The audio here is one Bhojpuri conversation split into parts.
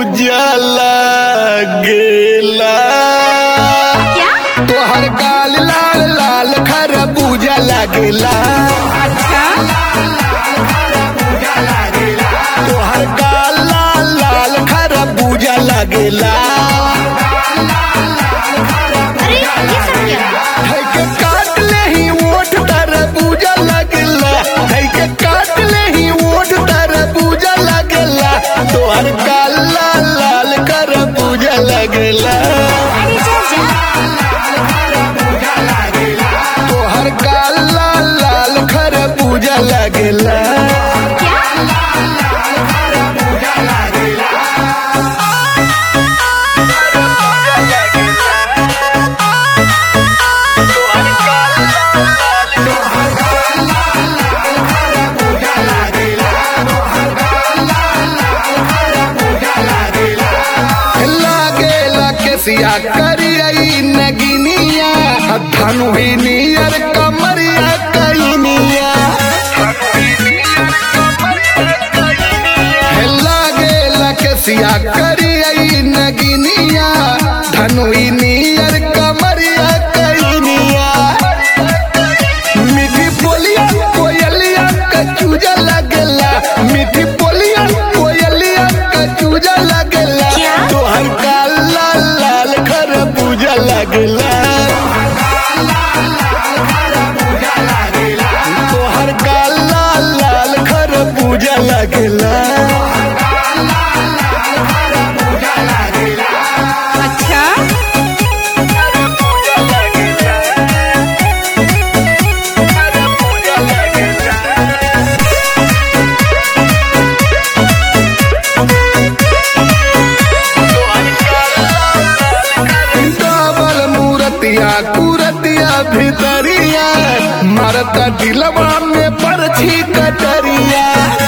पूजा लागेला क्या तोहर गाल लाल लाल खरबूजा लागेला अच्छा तोहर गाल लाल लाल खरबूजा लागेला अरे ये सब क्या है के काट ले ही ओठ तरबूजा लागेला है के काट ले ही ओठ तरबूजा लागेला तोहर गाल लाल लाल खरबूजा लागेला अरे जा जा तोहर गाल लाल लाल खरबूजा लागेला क्या लागेला केसिया करियई नगिनिया धनु ही नियर कमरिया कैनिया लागेला केसिया करियई नगिनिया धनु ही नियर कमरिया कैनिया मीठी बोलिया कोयलिया कचूजा लगेला मीठी बोलिया कोयलिया कचूजा लगेला क्या? तोहर काल लाल लाल खरबूजा लगेला तोहर काल लाल लाल खरबूजा लगेला अच्छा डबल मूरतिया कुरतिया भितरिया मरता दिलवा में परछी कटरिया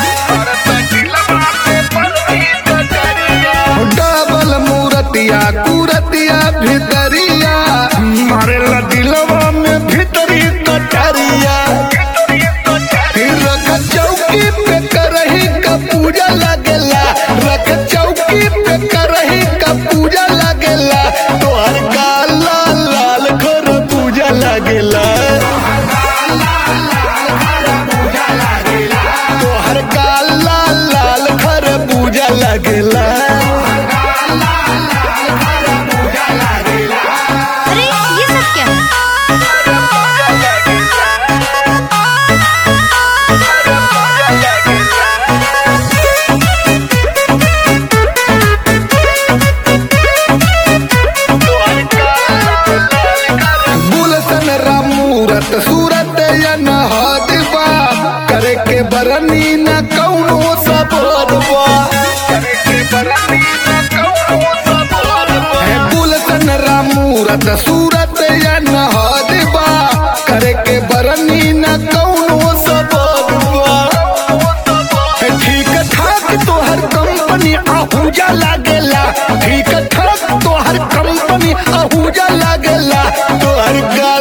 डबल मूरतिया कुरतिया भितरिया मारेला दिलवा में भितरी कटरिया फिर रख चौकी पे करही का पूजा लगेला रख चौकी पे करही का पूजा लगेला तोहर गाल लाल लाल घर पूजा लगेला तोहर गाल लाल लाल घर पूजा लगेला अरे ये सब क्या गुलशन रामूरत सूरत या नहादबा करे के बरनी न कौनो सबरबा है गुलशन रामूरत सूरत या नहादबा करे के बरनी न कौनो सबरबा है ठीक ठाक तोहर कंपनी आहूजा लागेला ठीक ठाक तोहर कंपनी आहूजा लागेला तोहर गा